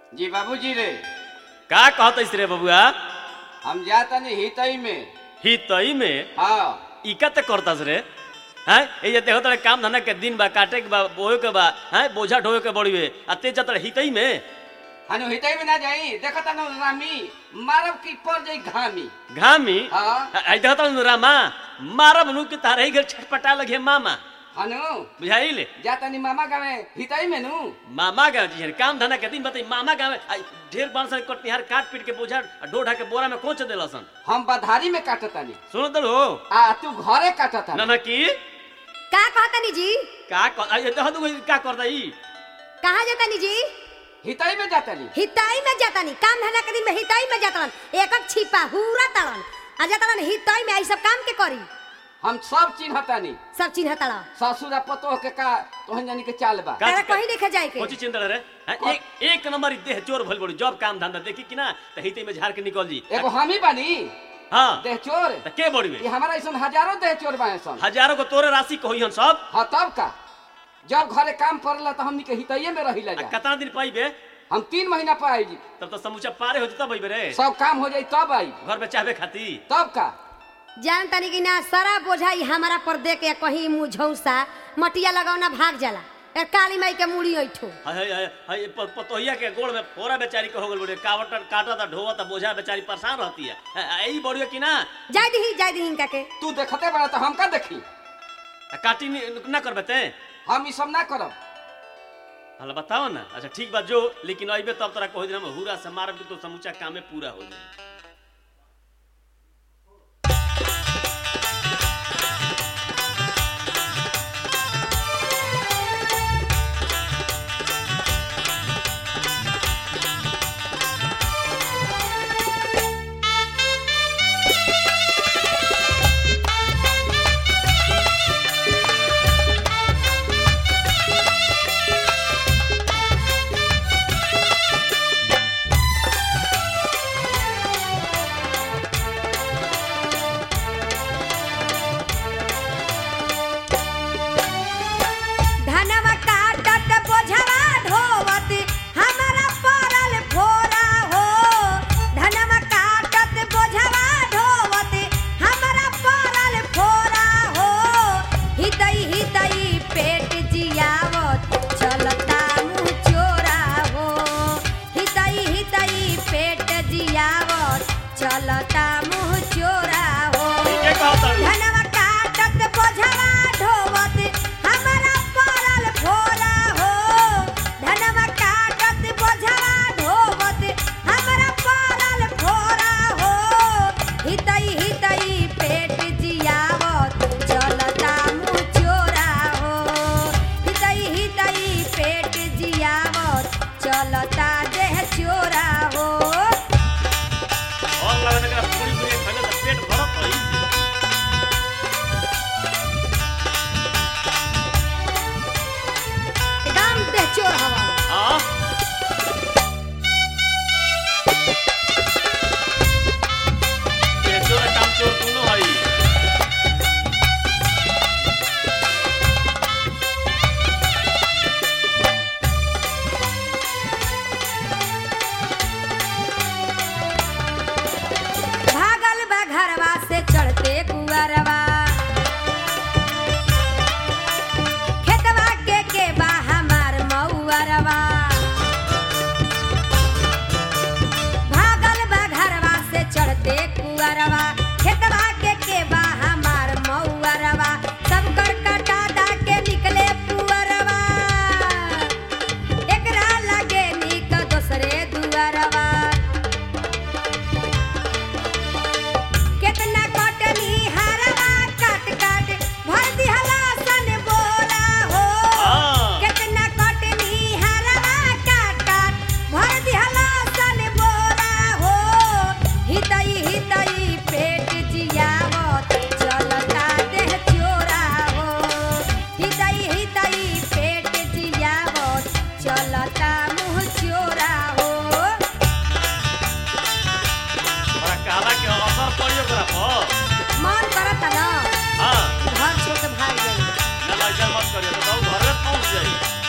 जी बाबूजी रे का कहत रे बबुआ हम जातनी हितई में ही तई में हाँ इका त करतास रे हैं ए जे देखो तड़े काम धंधा के दिन बा काटे के बा बोए के बा हैं बोझा ढोए के बड़ीवे आ ते जतड़ हितई में हनु हितई में ना जाई देखता न रामी मारब की पड़ जाई घामी घामी हाँ आई देखो तड़ रामा मारब नु के तारे ही घर छटपटा लगे मामा हनु बुझाइले जातनी मामा गावे हितई में नु मामा गाँव जी काम धंधा के दिन बताई मामा गाँव आई ढेर बांस कटनिहार काट पीट के बोझा ढो ढा के बोरा में कोच देलसन हम बधारी में काटतानी सुनो तो हो आ तू घरे काटता ना ना की का कहतनी जी का कर आई देखो तू का करता ई कहाँ जातनी जी हितई में जातनी हिताई में जातनी काम धंधा के दिन में हिताई में जातन एक एक छिपा हुरा तड़न आ जातन हिताई में आई सब काम के करी हम सब चिन्हतानी सब चिन्ह तड़ा ससुर आ पतोह के का तोहन जानी के चाल बा का तेरा चिका- कहीं देखे जाए के कोची चिंता रे हैं? एक एक नंबर ई देह चोर भइल बड़ी जॉब काम धंधा देखी कि ना त हिते में झाड़ के निकल जी एगो हम ही बानी हां देह चोर त के बड़ी ये हमारा ऐसा हजारों देह चोर बाए सन हजारों को तोरे राशि कही हन सब हाँ तब का जब घरे काम पड़ला तो हमनी के हितैये में रही आ जा कितना दिन पाइबे हम तीन महीना पर आई जी तब तो समूचा पारे हो जता भाई रे सब काम हो जाई तब आई घर में चाहबे खाती तब का जान तनी कि ना सारा बोझा ई हमारा पर दे के कहीं मुंह झौसा मटिया लगावना भाग जाला ए काली माई के मुड़ी ऐठो हाय हाय हाय हाय प- पतोहिया के गोड़ में फोरा बेचारी के हो गल बड़े कावट काटा था ढोवा था बोझा बेचारी परेशान रहती है आ, आ, ई बड़ी कि ना जाय दही जाय दही इनका के तू देखते बड़ा तो हम का देखी आ, काटी नी- ना करबे ते हम ई सब ना करब हला बताओ ना अच्छा ठीक बात जो लेकिन अइबे तब तोरा कहो दिन हम हुरा से मारब कि तो समूचा कामे पूरा हो जाए धनवा काटत बोझवा ढोवत हमारा परल फोरा हो धनवा काटत बोझवा ढोवत हमारा परल फोरा हो हितई हितई पेट जियावत चलता मुँह चोरा हो हितई हितई पेट जियावत चलता मुँह चोरा हो ठीक है कहत तारू। धनवा काटत बोझवा ढोवत हमारा परल भोला हो धनवा काटत बोझवा ढोवत हमारा परल भोला हो हितई हितई पेट जियावत चलता मुँह चोरा हो हितई हितई पेट जियावत चलता देह चोरा हो और लगन के पूरी पूरी खले तो पेट भरत होई एकदम देह चोर हवा हां ये चोर काम चोर दोनों हई भागल बा घरवा से चढ़ते कुअरवा खेतवा के के बा हमार मऊअरवा भागल बा घरवा से चढ़ते कुअरवा खेतवा के के बा हमार मऊअरवा सब कर कटा दा के निकले पुअरवा एकरा लगे निक दोसरे दुअरवा केतना कटनी हरवा काट काट भर दिहला सन बोरा हो हां केतना कटनी हरवा काट काट भर दिहला सन बोरा हो हितई हितई पेट जियावत चलता देह चोरा हो हितई हितई पेट जियावत चलता मुँह चोरा हो हमरा कहला के असर पड़ियो करा पर मन करता ना हां घर छोड़ के भाग जाई ना लाइजर मत करियो तो घर में पहुंच जाई